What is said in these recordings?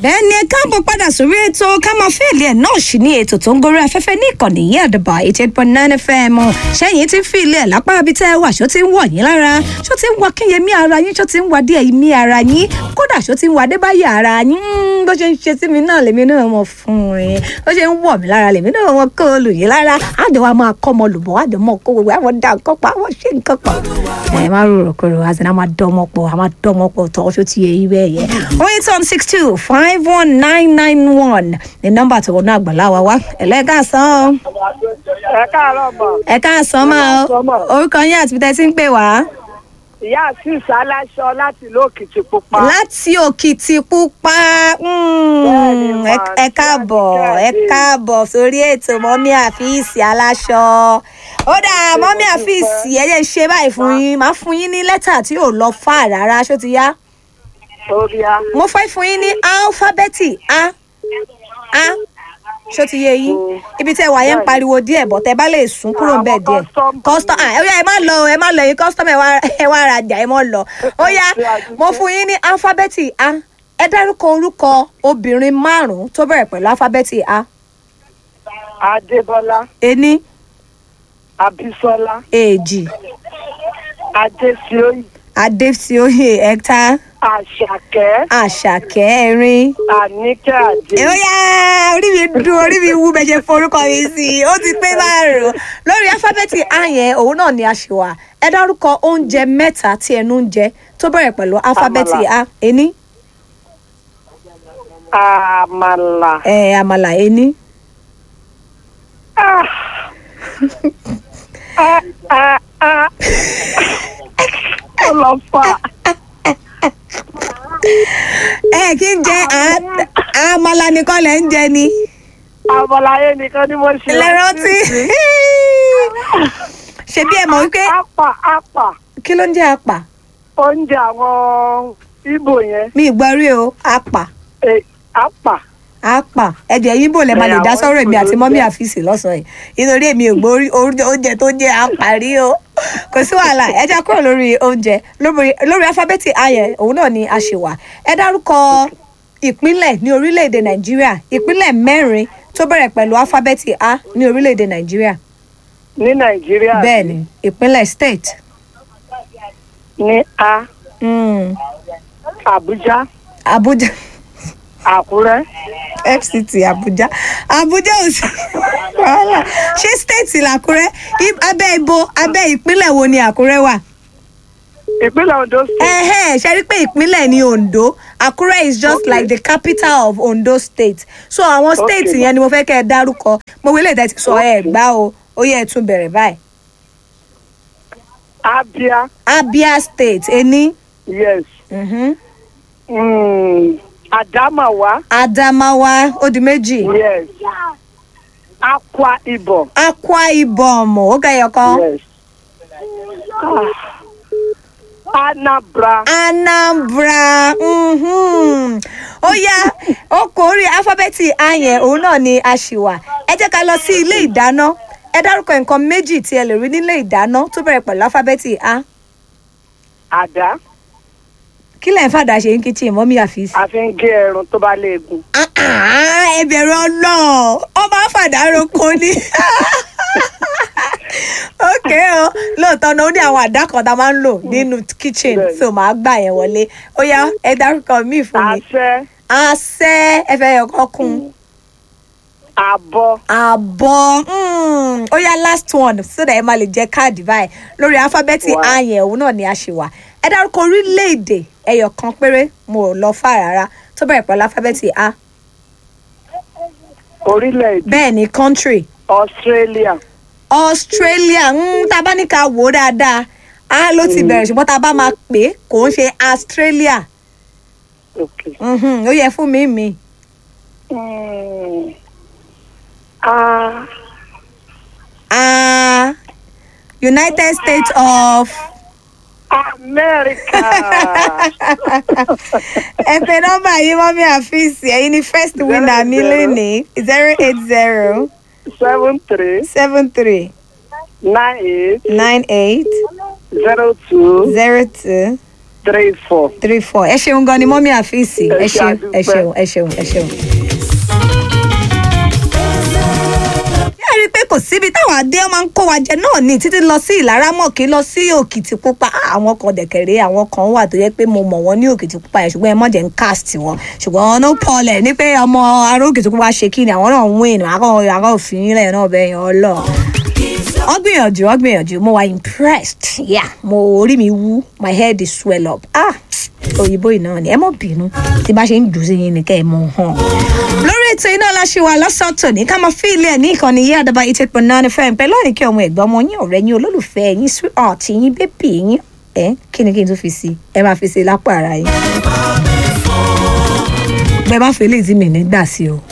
bẹ́ẹ̀ ni ẹ káàbọ̀ padà sórí ètò ká máa fẹ́ẹ̀lì ẹ̀ náà sì ní ètò tó ń gorí afẹ́fẹ́ ní ìkànnì yìí àdàbà eighty eight point nine fm ṣẹ́yìn tí ń fi ilé ẹ̀ lápá ibi tẹ́ ẹ wà ṣó ti ń wọ̀ yín lára ṣó ti ń wọ kínyẹmí ara yín ṣó ti ń wà díẹ̀ mí ara yín kódà ṣó ti ń wà débáyà ara yín Mm, bó ṣe ń ṣe sí mi náà lèmi náà mọ̀ fún un bó ṣe ń wọ̀ mí lára lèmi náà mọ̀ kó o lù yín lára àjọ wa máa kọ́ ọmọ lùbọ̀ àjọ mọ̀ kó gbogbo àwọn dá nǹkan pa àwọn ṣe nǹkan pọ̀ ẹ má rò kúrò àti náà máa dánmọ́ pọ̀ àmà dánmọ́ pọ̀ tọ́ ṣó ti yẹ yí bẹ́ẹ̀ yẹ. oh eight one six two five one nine nine one ní nọ́mbà tó wọnú àgbàlá wa wá ẹ̀lẹ́gà sàn ẹ káàárọ̀ mọ̀ ẹ̀ ká sàn máa orúkọ yín àti bíi tẹ́ ń pè wá. ìyá àti ìsáláṣọ láti ìlú òkìtì pupa. láti òkìtì pupa mm, Bẹ́ẹ̀ni, ẹ- mà, ẹ káàbọ̀ Kíákíá ẹ dé. káàbọ̀ sórí ètò mọ́mí àfíìsì aláṣọ ó dáa mọ́mí àfíìsì ẹ jẹ́ ń ṣe báyìí fún yín máa fún yín ní lẹ́tà tí ò lọ fà rárá ṣó ti yá orí a. mo fẹ́ fún yín ní álífábẹ́ẹ̀tì a a ṣó ti yé yín ibi tẹ́ wà yẹn ń pariwo díẹ̀ bọ̀ tẹ́ bá lè sún kúrò ń bẹ̀ Àwọn díẹ̀ custom kọ́sítọ́ à ó yá ẹ má lọ ẹ má lọ yín kọ́sítọ́mù ẹ wá ẹ wá rajà ẹ má lọ ó yá mo fún yín ní álífábẹ́ẹ̀tì a ẹ dárúkọ orúkọ obìnrin márùn-ún tó bẹ̀rẹ̀ pẹ̀lú álífábẹ́ẹ̀tì a adébọlá ení abisola èjì adéṣíòyì adéṣíòye ẹ̀ta àṣàkẹ́ àṣàkẹ́ ẹ̀rin àníkẹ́ àdé. ó yá orí mi dùn orí mi wú bẹ́ẹ̀ ṣe forúkọ mi sí i ó ti pé márùn-ún lórí alifábẹ́ẹ̀tì a yẹn òun náà ni a ṣe wà ẹ dárúkọ oúnjẹ mẹ́ta tí ẹnu ń jẹ tó bẹ̀rẹ̀ pẹ̀lú alifábẹ́ẹ̀tì a ení àmàlà. ẹ̀ àmàlà ení Ah. Ah, ah, ah. ọlọ́fà ẹ kí n jẹ à- àmàlà nìkan lẹ̀ ń jẹ ni àbọ̀láyé nìkan ni mo ṣe. lẹ́rántí ṣebí ẹ mọ̀ wípé apà apà kí ló ń jẹ́ àpà oúnjẹ àwọn ibo yẹn mi ì gbọ́ rí o àpà eh, apà. àpà ẹ̀jẹ̀ yín bò lẹ́ máa lè dá Ẹ, àwọn sọ́rọ̀ èmi Ìgbò àti ló mọ́mí jẹ́. àfíìsì lọ́sàn-án yìí nítorí èmi ò gbọ́ orí- orí- oúnjẹ tó jẹ́ àpà rí o kò sí wàhálà ẹ já kúrò lórí oúnjẹ lórí lórí alifábẹ́ẹ̀tì ayẹ òun náà ni a ṣe wà ẹ dárúkọ ìpínlẹ̀ ní orílẹ̀-èdè nàìjíríà ìpínlẹ̀ mẹ́rin tó bẹ̀rẹ̀ pẹ̀lú alifábẹ́ẹ̀tì a ní orílẹ̀-èdè nàìjíríà ní nàìjíríà bẹ́ẹ̀ ni ìpínlẹ̀ state ní a mm, àbújá abuja àkúrẹ́ fct abuja abuja ò sí wàhálà ṣé state làkúrẹ́ I- abẹ́ ibo abẹ́ ìpínlẹ̀ wo ni àkúrẹ́ wà. ìpínlẹ̀ ondo state ẹ̀hẹ́n ṣe rí pé ìpínlẹ̀ ní ondo àkúrẹ́ is just Okay. like the capital of ondo state so àwọn state Okay. yẹn ni mo fẹ́ kẹ́ ẹ dárúkọ mo wílé ìdá ti sọ ẹ gbá o ó yẹ ẹ tún bẹ̀rẹ̀ báyìí. abia abia state ení yes mhm, mm, adamawa adamawa ó di méjì yes akwa ibom akwa ibom ó gẹyọ kan. yes ah. anambra anambra mhm. ó yá ó kò rí alifábẹ́ẹ̀tì a yẹn òun náà ni a ṣì wà ẹ jẹ́ ká lọ sí ilé ìdáná ẹ dárúkọ nǹkan méjì tí ẹ lè rí nílé ìdáná tó bẹ̀rẹ̀ pẹ̀lú alifábẹ́ẹ̀tì a àdá kí lẹ̀ ń fàdà ṣe ń kíchìn mọ́mí àfíìsì. a fi ń gé ẹrun tó bá léegun Ah, ah, ẹ bẹ̀rù ọlọ́ọ̀ ọ máa ń fàdà roko ni. ok o lóòótọ́ náà ó ní àwọn àdá kan tá a máa ń lò nínú kitchen Bẹ́ẹ̀ni. so màá gbà yẹn wọlé ó yá ẹ dárúkọ míì fún mi. àṣẹ àṣẹ ẹfẹ ẹkọ kún àbọ àbọ̀ mm, ó yá last one so that ẹ máa lè jẹ káàdì báyìí lórí alifábẹ́ẹ̀tì Wow. ààyè òun náà ni a ṣe wà ẹ dárúkọ orílẹ̀-èdè ẹyọ kan péré mo ò lọ fà rárá tó bẹ̀rẹ̀ pẹ̀lú alifábẹ́ẹ̀tì a orílẹ̀-èdè bẹ́ẹ̀ ni country australia australia mm, tá a bá ní ká wò ó dáadáa a ló ti bẹ̀rẹ̀ ṣùgbọ́n tá a bá máa pè é kò ń ṣe australia okay. Mhm, ó yẹ fún mi mi mm. ah. ah, united states of. America. ẹ pe nọmba yìí mọ́mí àfíìsì ẹ̀yin ni first winner mi zero. lénìí zero eight zero seven three seven three nine eight nine eight zero two zero two three four. three four ẹ ṣeun gan ni mọ́mí àfíìsì ẹ Ẹ ṣe ṣeun ẹ àdúpẹ́. ṣeun ẹ ṣeun ẹ ṣeun. ẹ rí i pé kò síbi táwọn adé máa ń kó wa jẹ náà ní títí lọ sí ìlaramọ̀kì lọ sí òkìtìpupa Ah, àwọn kan dẹ̀kẹ̀rẹ́ àwọn kan wà tó yẹ pé mo mọ̀ wọ́n ní òkìtìpupa yẹn ṣùgbọ́n ẹ mọ̀ jẹ́ ń cast wọn ṣùgbọ́n no pọlẹ̀ ní pé ọmọ ará òkìtìpupa ṣe kí ni àwọn náà ń win àwọn àwọn òfin ilẹ̀ náà bẹ́ẹ̀ yẹn ọlọ́ọ̀ wọ́n gbìyànjú wọ́n gbìyànjú mo wà impressed yeah mo orí mi wú my head is swell up ah òyìnbó yìí náà ni ẹ mọ̀ bínú tí bá ṣe ń jù sí yín ni kẹ́ ẹ mọ̀ hàn. lórí ètò iná la ṣe wà lọ́sọ̀tò ní ká máa fi ilé ẹ̀ ní ìkànnì yí àdàbà eight eight point nine fm pẹ̀lú àríkẹ́ ọmọ ẹ̀gbọ́n ọmọ yín ọ̀rẹ́ yín olólùfẹ́ yín sweetheart yín bébì yín ẹ kí ni kí n tún fi sí ẹ máa fi sí lápò ara yín. bẹ́ẹ̀ má fi eléyìí tí mi nígbà sí o.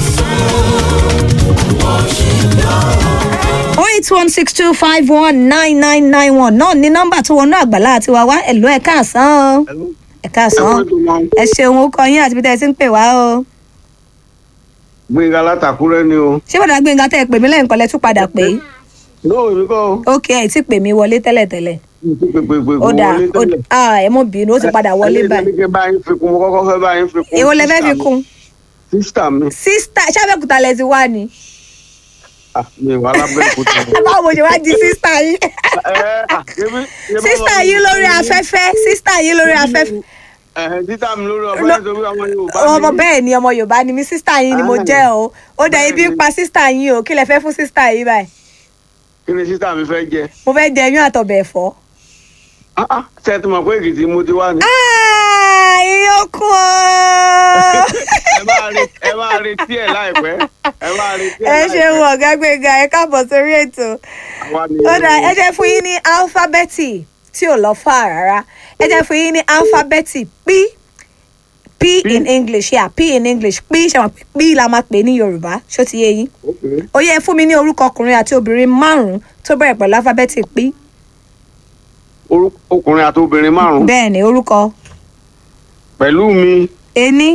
08162519991 náà ní nọ́mbà tó wọnú àgbàlá àti wá wá ẹ̀lú ẹ̀ káàsán o ẹ̀ káàsán ẹ ṣeun ó kọ yín àti bí tẹ́ ẹ ti ń pè wá o gbẹ̀ngà látàkúrẹ́ ni o. ṣé bàdà gbẹ̀ngà tẹ́ ẹ pè mí lẹ́yìn kan lẹ́ tún padà pé lóò èmi kọ́ o. ok ẹ ti pè mí wọlé tẹ́lẹ̀tẹ́lẹ̀ pèpèpèpè ó dáa wọlé ó tẹ́lẹ̀. ah ẹ mọ̀ bínú ó ti padà wọlé báyìí ẹni kí n bá yín fi kún mo kọ́kọ́ fẹ́ bá yín fi kún. èwo lẹ fẹ́ fi kún sísítà mi. sísítà ṣàbẹ̀kúta lẹ ti wá ni Ah, mi wà lábẹ́òkúta. báwo ṣe wá di sísítà yín sísítà yín lórí afẹ́fẹ́ sísítà yín lórí afẹ́fẹ́ títà mi lórí ọ̀fẹ́ nítorí ọmọ Yorùbá ọmọ bẹ́ẹ̀ ni ọmọ yorùbá ni mi sísítà yín ni mo Ah. jẹ́ o ó dẹ̀ ibi ń pa sísítà yín o kí lẹ fẹ́ fún sísítà yín báyìí kí ni sísítà mi fẹ́ jẹ. mo fẹ́ jẹ yín àtọ̀bẹ̀ ẹ̀fọ́. Ah, ah, ṣé ẹ ti mọ̀ pé Èkìtì mo ti wá ni. Ah, ìyókù o. ẹ máa re- ẹ máa retí ẹ̀ láìpẹ́ ẹ máa retí ẹ̀ ẹ ṣe láìpẹ́. wọ ọ̀gá gbẹ̀ngà ẹ káàbọ̀ sórí ètò Àwa ni ó dà ẹ jẹ́ fún yín ní álífábẹ́ẹ̀tì tí ò lọ fà rárá ẹ jẹ́ fún yín ní álífábẹ́ẹ̀tì p p in english yeah p in english p ṣe wọn pé p la máa pè ní yorùbá ṣó ti yé yín Okay. ó yẹ fún mi ní orúkọ ọkùnrin àti obìnrin márùn-ún tó bẹ̀rẹ̀ pẹ̀lú álífábẹ́ẹ̀tì p Orú- ọkùnrin àti obìnrin márùn-ún bẹ́ẹ̀ ni orúkọ pẹ̀lú mi ení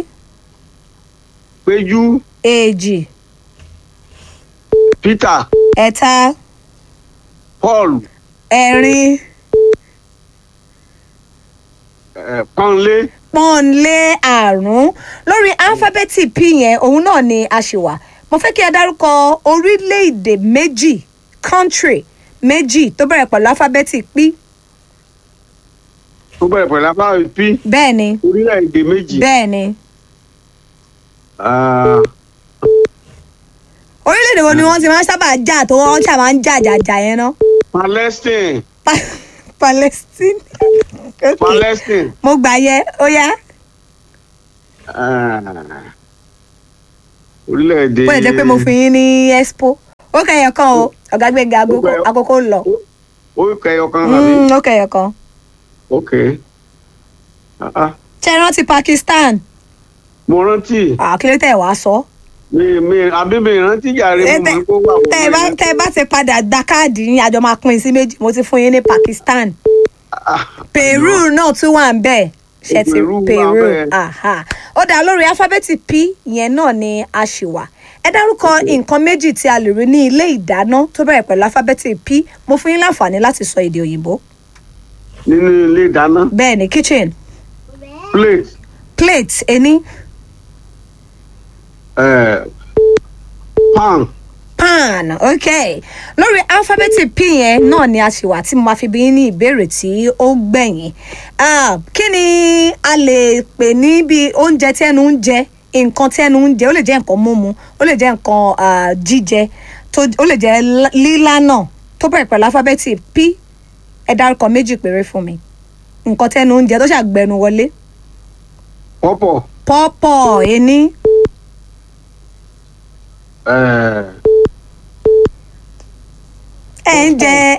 péjú èjì Peter ẹ̀ta Paul ẹ̀rin eh, Pọ́nlé pọ́nlé àrùn lórí alifábẹ́ẹ̀tì p yẹn òun náà ni a ṣì wà mo fẹ́ kí ẹ dárúkọ orílẹ̀-èdè méjì country méjì tó bẹ̀rẹ̀ pẹ̀lú alifábẹ́ẹ̀tì p tó bẹ̀rẹ̀ pẹ̀lú abáwí p bẹ́ẹ̀ ni orílẹ̀-èdè méjì. bẹ́ẹ̀ ni Ah, orílẹ̀-èdè wo ni wọ́n ti máa ń sábà jà tó wọ́n ṣà máa ń jà jàjà yẹn ná Palestine Pa- Palestine Ok. Palestine mo gbà yẹ ó yá ah, orílẹ̀-èdè. bó lè jẹ́ pé mo fi yín ní expo ó kẹyọ kan o ọ̀gá gbẹ̀ngà Ó kẹyọ- àkókò ń lọ ó kẹyọ kan àbí. Mm, ó kẹyọ kan ok Ah, ah. ṣe é rántí Pakistan mo rántí àkílẹ̀ tẹ̀ wá sọ. mi mi àbí mi rántí jàre mo mọ̀ kó wà wọ́n tẹ bá tẹ bá ti padà gba káàdì yín àjọ máa pín in sí méjì mo ti fún yín ní Pakistan Peru náà tún wà ń bẹ̀ ṣe ti Peru wà Peru bẹ́ẹ̀. aha. ó dá lórí alifábẹ́ẹ̀tì P yẹn náà ni a ṣì wà ẹ dárúkọ nǹkan méjì tí a lè rí ní ilé ìdáná tó bẹ̀rẹ̀ pẹ̀lú alifábẹ́ẹ̀tì P mo fún yín láǹfààní láti sọ èdè òyìnbó nínú ilé ìdáná bẹ́ẹ̀ ni kitchen plate plate ení eh, pan pan ok lórí alifábẹ́ẹ̀tì p yẹn náà ni a ṣì wà tí mo máa fi bí yín ní ìbéèrè tí ó gbẹ̀yìn Ah, kí ni a lè pè ní bí oúnjẹ tí ẹnu ń jẹ nǹkan tí ẹnu ń jẹ ó lè jẹ́ nǹkan mímu ó lè jẹ́ nǹkan ah, jíjẹ tó- ó lè jẹ́ lá- lílá náà tó bẹ̀rẹ̀ pẹ̀lú alifábẹ́ẹ̀tì p ẹ dárúkọ méjì péré fún mi nǹkan tí ẹnu ń jẹ tó ṣàgbẹnu wọlé pọ́pọ̀ pọ́pọ̀ ení eh, ẹ̀ ń jẹ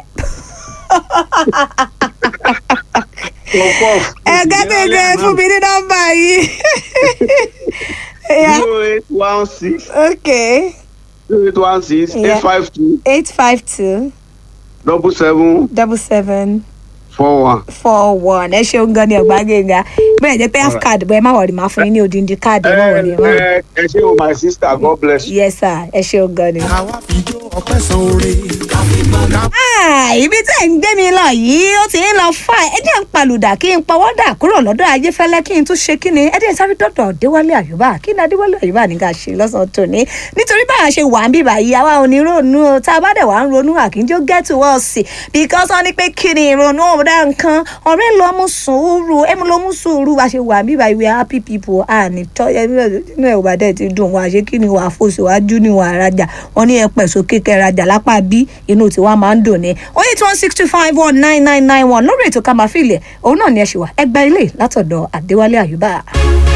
pọ́pọ̀ ẹ̀gá gẹ́gẹ́ fún mi ní nọ́mbà yìí. Yeah. zero eight one six Okay. zero eight one six Yeah. eight five two Eight five two double seven double seven four one. four one ẹ ṣeun gan ni ọgbà gíga bẹ́ẹ̀ jẹ́ pé half card bẹ́ẹ̀ má wọ̀rì máa fún yín ní odindi káàdì ẹ má wọ̀rì ẹ má wọ̀rì. ẹ ẹ ṣé o my sister god bless you. yes sir ẹ ṣeun gan ni. àwa fi jó ọpẹ́ san oore. Ah, ibi tẹ́ ń gbé mi lọ yìí ó ti ń lọ fà ẹ jẹ́ ń palùdà kí n pawọ́dà kúrò lọ́dọ̀ ayéfẹ́lẹ́ kí n tún ṣe kí ni ẹ jẹ́ sáré dọ́dọ̀ déwálé àyùbá kí ni adéwálé àyùbá ní ká ṣe lọ́sàn-án tòní nítorí bá a ṣe wà ń bíbà yìí àwa ò ní ronú o tá a bá dẹ̀ wá ń ronú àkínjó get to us because wọ́n ní pé kí ni ìrònú ọ̀dà nǹkan ọ̀rẹ́ lọ mú sùúrù ẹ mú lọ mú sùúrù bá a ṣe wà ń bíbà yìí we are happy people à ní tọ́ ẹ nínú ẹ̀ ò bá dẹ̀ ti dùn wá ṣe kí ni wàá fòṣù wájú ni wàá rajà wọ́n ní ẹ pẹ̀ sókè kẹ́ rajà lápá bí inú tiwa máa ń dùn ní oh eight one six two five one nine nine nine one lórí ètò ká máa fi ilẹ̀ òun náà ni ẹ ṣì wà ẹgbẹ́ ilé látọ̀dọ̀ àdéwálé àyùbá.